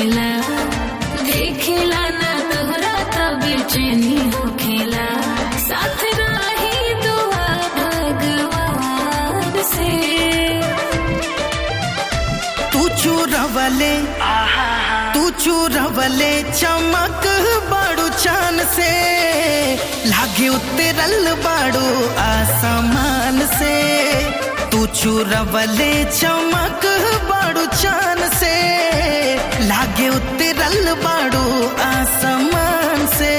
होखेला देखेला ना तोहरा तब चैनी होखेला साथ रही दुआ भगवान से तू चूरवले तू चूरवले चमक बाड़ू चान से लागे उतरल बाड़ू आसमान से तू चूरवले चमक बाड़ू चान से लागे उतरल बाड़ू आसमान से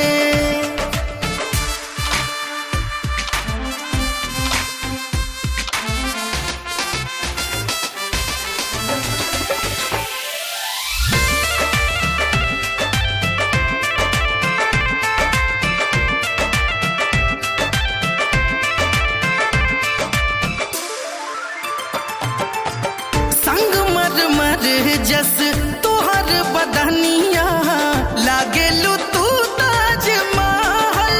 संग मर मर जस तोहर बदनिया लागेलू तू ताज महल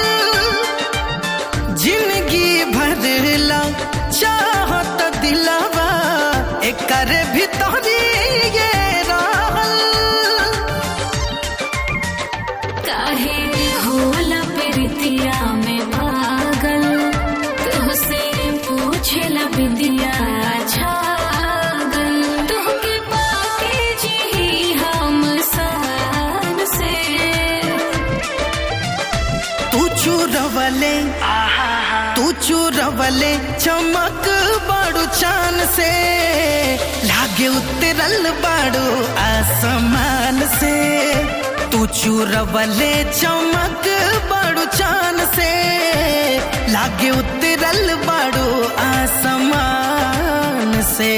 जिंदगी भरला चाहत दिलवा एकर भीतरी ये रहल काहे होला प्रीतिया में पागल तुहसे पूछेला बिंदिया छागल तुहके पाके जी हम सान से तू चूरवले तू चूरवले चमक बाड़ू चान से लागे उतरल बाड़ू आसमान से तू चूरवले चमक बाड़ू चान से लागे उतरल बाड़ू आसमान से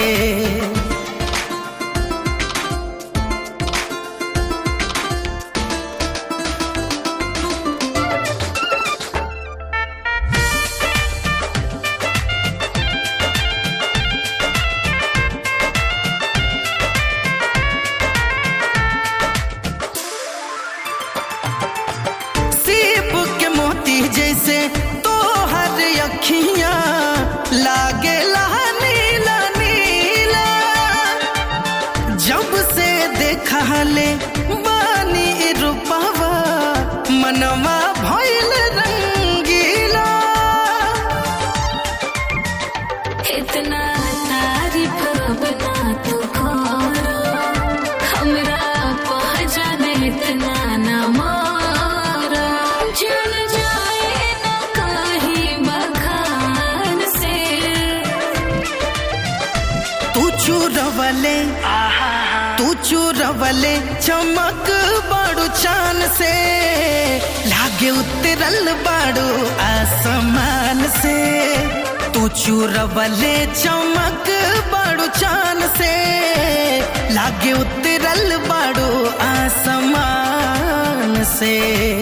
सीप के मोती जैसे तोहर अखियां लागे नीला नीला जब से देखा ले बानी रूपवा मनवा भइल रंगीला इतना तारीफ बना तू करो हमरा पहचान इतना न मारो जल जाए न कहीं बखान से तू चूरवले तू चूरवले चमक बाड़ू चान से लागे उतरल बाड़ू आसमान से तू चूरवले चमक बाड़ू चान से लागे उतरल बाड़ू आसमान से